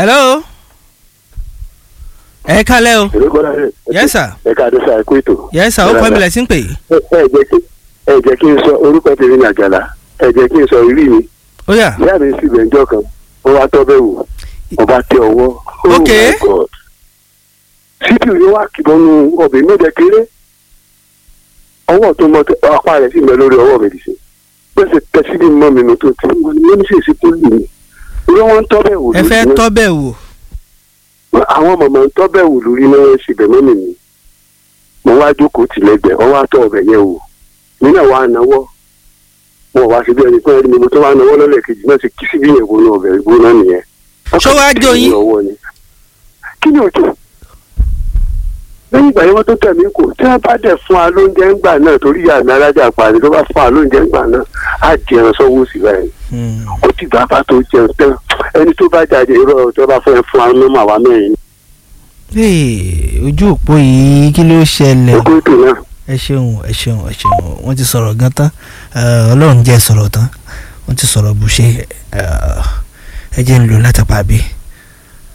hello ẹ kálẹ́ o èrè gbọ́dọ̀ rẹ̀. yes sir ẹ̀ka àdúrà ẹ̀kú ètò. yes sir ó kọ́ mi lẹ̀ sí ń pè é ẹ ẹ jẹ́ kí ẹ jẹ́ kí n sọ orúkọ tèmi ní àjàlá ẹ jẹ́ kí n sọ ìrí mi ó yá ìyá mi sì bẹ̀ǹjọ́ kan ó wá tọ́ bẹ́ẹ̀ wò ọba tẹ ọwọ́ oh Ok. my god síbí yóò wá kìbọnú ọbẹ̀ mi jẹ kéré ọwọ́ tó mọ apá rẹ̀ sì mọ lórí ọwọ́ mi dìse gbèsè tẹsílì mọ́ mi nù tó ti wọ́n ní mímí sèṣì tó lù mí orí wọn ń tọ́ bẹ́ẹ̀ wò ẹ fẹ́ lórí tọ́ bẹ́ẹ̀ wò náà. àwọn mọ̀mọ́ ń tọ́ bẹ́ẹ̀ wò lórí náà wọ́n ṣe bẹ̀mọ́ mi ni mo wá jókòó tì lẹ́gbẹ̀ẹ́ ọwọ́ àtọ̀ ọbẹ̀ yẹn wò nínú àwọn ànáwọ́ wọn wá síbi ẹni pé ẹni mo tó wá náwó lọ́lẹ̀ kejì náà ti kí síbi yẹn wọnú ọbẹ̀ ìgbóná nìyẹn. Ṣó wá jó yín? ọwọ́ ni. kí ni òjò lẹ́yìn ìgbà yẹn wọ́n tó tẹ̀ mí kò tí wọ́n bá dẹ̀ fún wa lóúnjẹ ńgbà náà torí ìyá mi alájà parí tó bá fún wa lóúnjẹ ńgbà náà á jẹun sọ́wọ́ sí báyìí Hmm. ó ti gbà bá tó jẹun tán ẹni tó bá jáde irọ́ tó bá fẹ́ fún wa nọ́mà wa mẹ́rin Hey, ojú òpó yìí kí ló ṣẹlẹ̀ ẹgbẹ́ ètò náà. ẹ ṣeun ẹ ṣeun ẹ ṣeun wọ́n ti sọ̀rọ̀ gan tán Eh, ọlọ́run jẹ́ sọ̀rọ̀ tán wọ́n ti sọ̀rọ̀ bù ṣe ẹ jẹ́ ń lò látàpá bí.